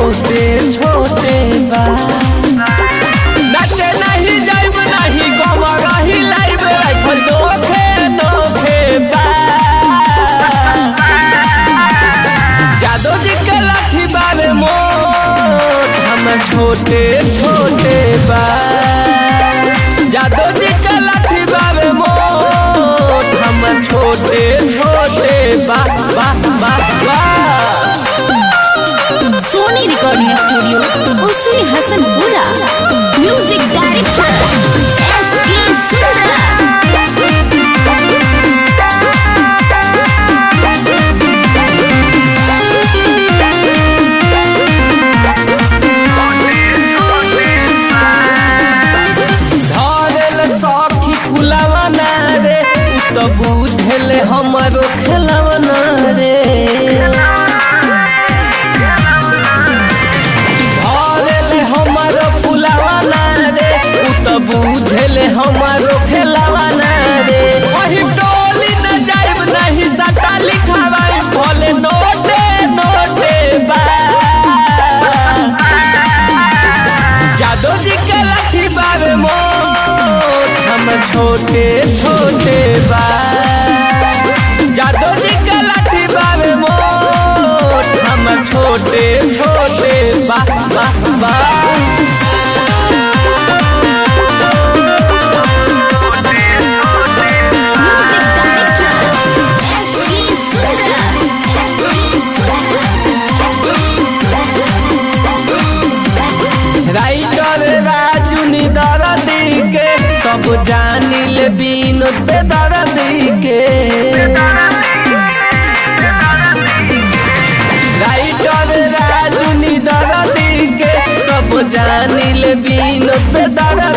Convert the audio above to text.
छोटे छोटे बा नचे नहीं जाइब नहीं गम रही लाइब राइफल नोखे नोखे बा जादो जी के लाठी बाबे मोट हम छोटे छोटे बा जादो जी के लाठी बाबे मोट हम छोटे छोटे बा बा बा बा सोनी रिकॉर्डिंग स्टूडियो उसी हसनपुरा म्यूजिक डायरेक्टर एस के सुंदर धरेल सखी फुलावा ना रे उ त बुझेले हमरो खेलावा ना रे धरेले हमरो फुलावा ना रे उ त बुझेले हमरो खेलावा ना रे वही टोली न जाइब नहीं सटा लिखावाई भले नोटे नोटे बा जादो जी के लाठी बाबे मोट हम छोटे छोटे बा जादो जी के लाठी बाबे मोट हम छोटे छोटे बा बा बा म्यूजिक डायरेक्टर एस के सुंदर राइटर राजू निदरदी के सब जानिल विनोद बेदरदी के राइटर राजू निदरदी के सब जानिल विनोद बेदरदी